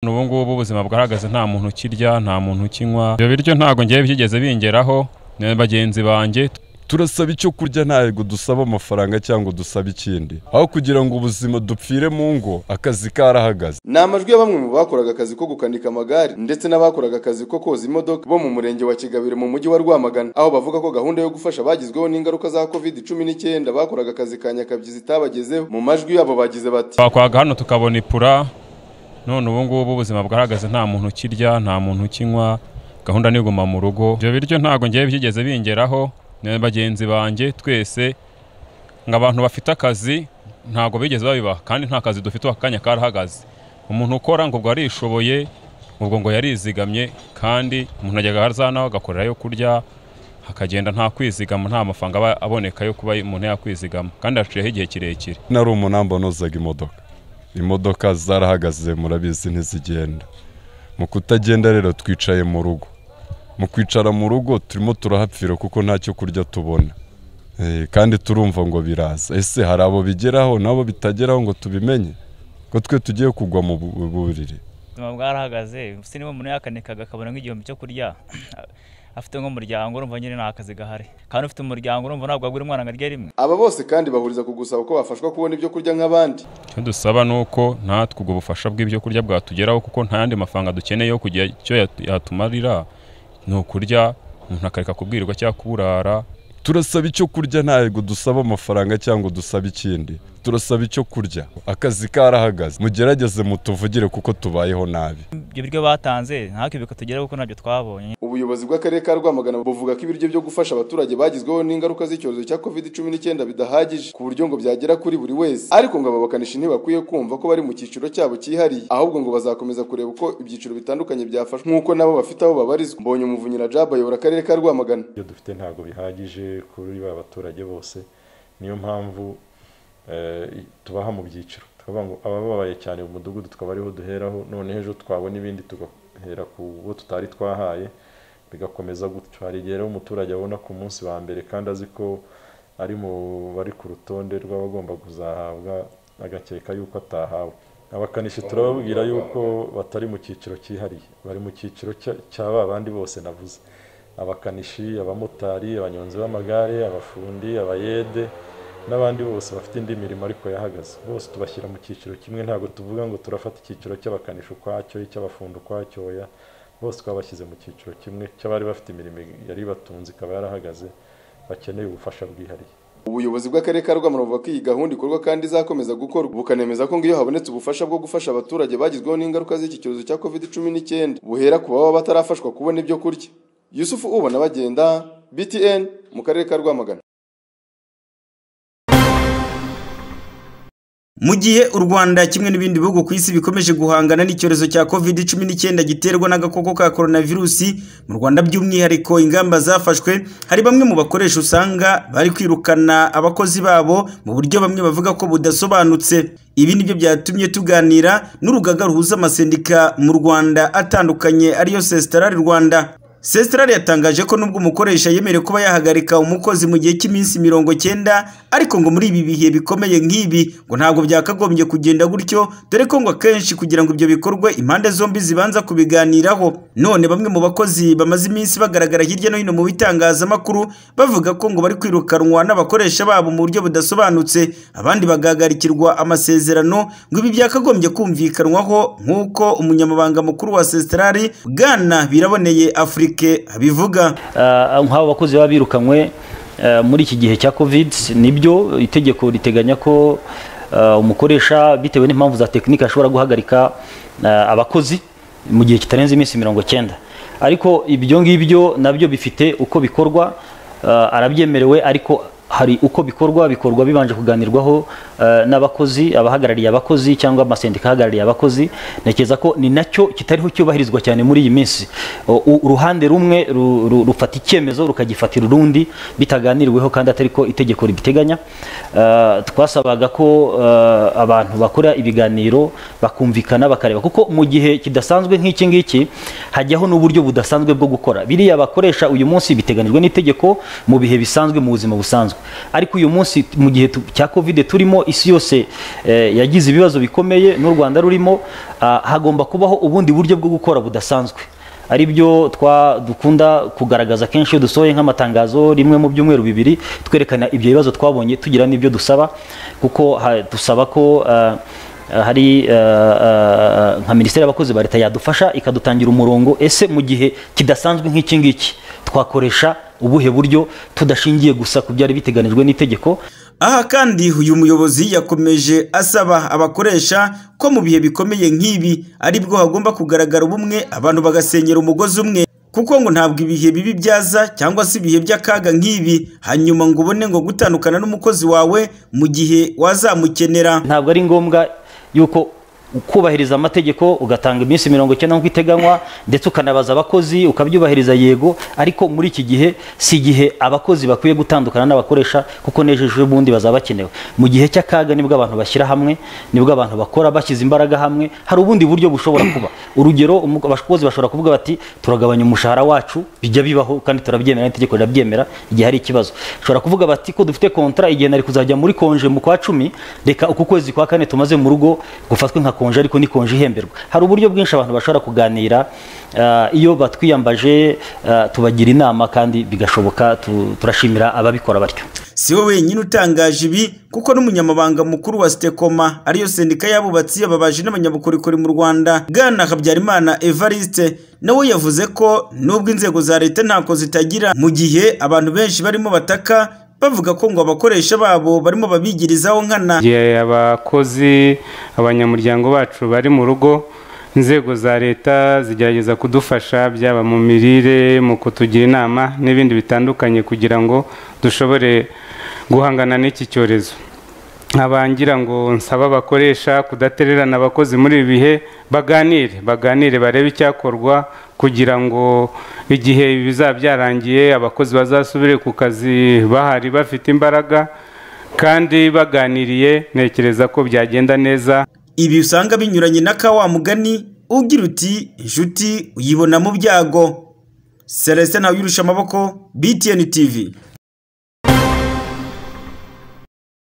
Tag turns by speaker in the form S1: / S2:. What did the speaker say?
S1: ubu ngubu ubuzima bwarahagaze nta muntu ukirya nta muntu ukinywa ibyo biryo ntabwo ngewe byigeze bingeraho na bagenzi banjye
S2: turasaba icyo kurya ntabwo dusaba amafaranga cyangwa dusaba ikindi aho kugira ngo ubuzima dupfire mu ngo akazi karahagaze
S3: ni amajwi ya bamwe mu bakoraga akazi ko gukanika amagare ndetse n'abakoraga akazi ko koza imodoka bo mu murenge wa kigabiro mu mujyi wa rwamagana aho bavuga ko gahunda yo gufasha abagizweho n'ingaruka za covid cumi n'icyenda bakoraga akazi ka nyakabyizi itabagezeho mu majwi yabo bagize bati
S1: twakwaga hano tukabona ipura none ubu ngubu ubuzima bwarahagaze nta muntu ukirya nta muntu ukinywa gahunda niguma mu rugo ibyo biryo ntabwo ngewe byigeze bingeraho na bagenzi banjye twese ngo abantu bafite akazi ntabwo bigeze babibaha kandi nta kazi dufite ako kanya karahagaze umuntu ukora ngo ubwo arishoboye ubwo ngo yarizigamye kandi umuntu ajyaga haza nawe agakorera yo kurya akagenda nta kwizigama nta mafaranga aba aboneka yo kuba umuntu yakwizigama kandi haciyeho igihe kirekire
S2: nari umunamba nozaga imodoka imodoka zarahagaze murabizi ntizigenda mu kutagenda rero twicaye mu rugo mu kwicara mu rugo turimo turahapfira kuko nta cyo kurya tubona Eh, kandi turumva ngo biraza ese hari abo bigeraho n'abo bitageraho ngo tubimenye ko twe tugiye kugwa mu bu- bu- buriri
S4: ubuzima bwarahagaze se niba umuntu yakanikaga akabona nk'igihumbi cyo kurya afite nk'umuryango urumva nyine nta kazi gahari kandi ufite umuryango urumva ntabwo wagura umwana ngo arye rimwe
S3: aba bose kandi bahuriza ku gusaba ko bafashwa kubona ibyo kurya nk'abandi
S1: icyo dusaba ni uko natwe ubwo bufasha bw'ibyo kurya bwatugeraho kuko nta yandi mafaranga dukeneye yo kugira icyo yatu- yatumarira ni ukurya umuntu akareka kubwirwa cyangwa kuburara
S2: turasaba icyo kurya ntabwo dusaba amafaranga cyangwa dusaba ikindi turasaba icyo kurya akazi karahagaze mugerageze mutuvugire kuko tubayeho nabi
S4: ibyo biryo batanze ntacyo bikatugeraho kuko ntabyo twabonye
S3: ubuyobozi bw'akarere ka rwamagana buvuga ko ibiryo byo gufasha abaturage bagizweho n'ingaruka z'icyorezo cya covid cumi n'icyenda bidahagije ku buryo ngo byagera kuri buri wese ariko ngo aba bakanishi ntibakwiye kumva ko bari mu cyiciro cyabo cyihariye ahubwo ngo bazakomeza kureba uko ibyiciro bitandukanye byafashwe nk'uko nabo bafite aho babarizwa mbonye umuvunyi na jaba ayobora akarere ka rwamagana
S5: ibyo dufite ntabwo bihagije kuri ba baturage bose niyo mpamvu eh, i- tubaha mu byiciro tukavuga ngo abababaye cyane mu mudugudu tukaba ariho duheraho noneho ejo twabona ibindi tugahera ku bo tutari twahaye bigakomeza gutyo hari igihe rero umuturage abona ku munsi wa mbere kandi azi ko ari mu bari ku rutonde rw'abagomba kuzahabwa agakeka yuko atahawe abakanishi turababwira yuko batari mu cyiciro cyihariye bari mu cyiciro cya- cya ba bandi bose navuze abakanishi abamotari abanyonzi b'amagare abafundi abayede n'abandi bose bafite indi mirimo ariko yahagaze bose tubashyira mu cyiciro kimwe ntabwo tuvuga ngo turafata icyiciro cy'abakanishi ukwacyo icy'abafundi ukwacyo oya bose twabashyize mu cyiciro kimwe cy'abari bafite imirimo yari batunze ikaba yarahagaze bakeneye ubufasha bwihariye
S3: ubuyobozi bw'akarere ka rwamagana buvuga ko iyi gahunda ikorwa kandi izakomeza gukorwa bukanemeza ko ngo iyo habonetse ubufasha bwo gufasha abaturage bagizweho n'ingaruka z'iki cyorezo cya covid cumi n'icyenda buhera ku baba batarafashwa kubona ibyo kurya yusufu ubona bagenda btn mu karere ka rwamagana
S6: Mu gihe u Rwanda kimwe n'ibindi bihugu ku isi bikomeje guhangana n'icyorezo cya COVID-19 giterwa n'agakoko ka coronavirusi, mu Rwanda by'umwihariko ingamba zafashwe, hari bamwe mu bakoresha usanga bari kwirukana abakozi babo mu buryo bamwe bavuga ko budasobanutse. Ibi nibyo byatumye tuganira n'urugaga ruhuza amasendika mu Rwanda atandukanye ariyo Sestarari Rwanda. Sestarari yatangaje ko nubwo umukoresha yemerewe kuba yahagarika umukozi mu gihe cy'iminsi mirongo cyenda ariko ngo muri ibi bihe bikomeye nk'ibi ngo ntabwo byakagombye kugenda gutyo dore ko ngo akenshi kugira ngo ibyo bikorwe impande zombi zibanza kubiganiraho none bamwe mu bakozi bamaze iminsi bagaragara hirya no hino mu bitangazamakuru bavuga ko ngo bari kwirukanwa n'abakoresha babo mu buryo budasobanutse abandi bagahagarikirwa amasezerano ngo ibi byakagombye kumvikanwaho nk'uko umunyamabanga mukuru wa Sestarari Bwana Biraboneye Afrique abivuga
S7: Ah, nk'abo bakozi baba birukanywe ah, muri iki gihe cya covid nibyo itegeko riteganya ko ah, umukoresha bitewe n'impamvu za tekinike ashobora guhagarika ah, abakozi mu gihe kitarenze iminsi mirongo cyenda ariko ibyo ngibyo nabyo bifite uko bikorwa ah, arabyemerewe ariko hari uko bikorwa bikorwa bibanje kuganirwaho eh, n'abakozi abahagarariye abakozi cyangwa amasendika ahagarariye abakozi ntekereza ko ni nacyo kitariho cyubahirizwa cyane muri iyi minsi O- u- uruhande rumwe ru- ru- rufata icyemezo rukagifatira urundi bitaganiriweho kandi atari ko itegeko ribiteganya Eh, twasabaga ko eh, abantu bakora ibiganiro bakumvikana bakareba kuko mu gihe kidasanzwe nk'iki ngiki hajyaho n'uburyo budasanzwe bwo gukora biriya bakoresha uyu munsi biteganijwe n'itegeko mu bihe bisanzwe mu buzima busanzwe ariko uyu munsi mu gihe tu- cya covid turimo isi yose eh, yagize ibibazo bikomeye n'u rwanda rurimo ah, hagomba kubaho ubundi buryo bwo gukora budasanzwe ari byo twa dukunda kugaragaza kenshi iyo dusohoye nk'amatangazo rimwe mu byumweru bibiri twerekana ibyo bibazo twabonye tugira n'ibyo dusaba kuko ha- dusaba ko ah, hari ah, ah, nka minisiteri y'abakozi ba leta yadufasha ikadutangira umurongo ese mu gihe kidasanzwe nk'iki ngiki twakoresha ubuhe buryo tudashingiye gusa ku byari biteganijwe n'itegeko
S6: aha kandi uyu muyobozi yakomeje asaba abakoresha ko mu bihe bikomeye nk'ibi aribwo hagomba kugaragara ubumwe abantu bagasenyera umugozi umwe kuko ngo ntabwo ibihe bibi byaza cyangwa se ibihe by'akaga nk'ibi hanyuma ngo ubone ngo gutandukana n'umukozi wawe mu gihe wazamukenera
S7: ntabwo ari ngombwa yuko ukubahiriza amategeko ugatanga iminsi mirongo icyenda nk'uko iteganywa ndetse ukanabaza abakozi ukabyubahiriza yego ariko muri iki gihe si igihe abakozi bakwiye gutandukana n'abakoresha kuko n'ejo bundi bazaba bakenewe mu gihe cy'akaga nibwo abantu bashyira hamwe nibwo abantu bakora bashyize imbaraga hamwe hari ubundi buryo bushobora kuba urugero umu- abakozi bashobora kuvuga bati turagabanya umushahara wacu bijya bibaho kandi turabyemera n'itegeko rirabyemera igihe hari ikibazo ushobora kuvuga bati ko dufite kontra igihe nari kuzajya muri konje mu kwa cumi reka uku kwezi kwa kane tumaze mu rugo gufatwe nka konje ariko ni konje ihemberwa hari uburyo bwinshi abantu bashobora kuganira ah, iyo batwiyambaje ah, tubagira inama kandi bigashoboka tu- turashimira ababikora batyo
S6: si we wenyine utangaje ibi kuko n'umunyamabanga mukuru wa sitekoma ariyo sendika y'abubatsi ababaji n'abanyabukorikori mu rwanda bwana habyarimana evariste nawe yavuze ko nubwo inzego za leta ntako zitagira mu gihe abantu benshi barimo bataka bavuga ko ngo abakoresha babo barimo babigirizaho nkana
S8: igihe abakozi abanyamuryango bacu bari mu rugo inzego za leta zigerageza kudufasha byaba mu mirire mu kutugira inama n'ibindi bitandukanye kugira ngo dushobore guhangana n'iki cyorezo nkabangira ngo nsaba abakoresha kudatererana abakozi muri ibi bihe baganire baganire barebe icyakorwa kugira ngo igihe ibi bizaba byarangiye abakozi bazasubire ku kazi bahari bafite imbaraga kandi baganiriye ntekereza ko byagenda neza
S6: ibi usanga binyuranye na ka wa mugani ugira uti inshuti uyibona mu byago celestin ntawuyirusha amaboko btn tv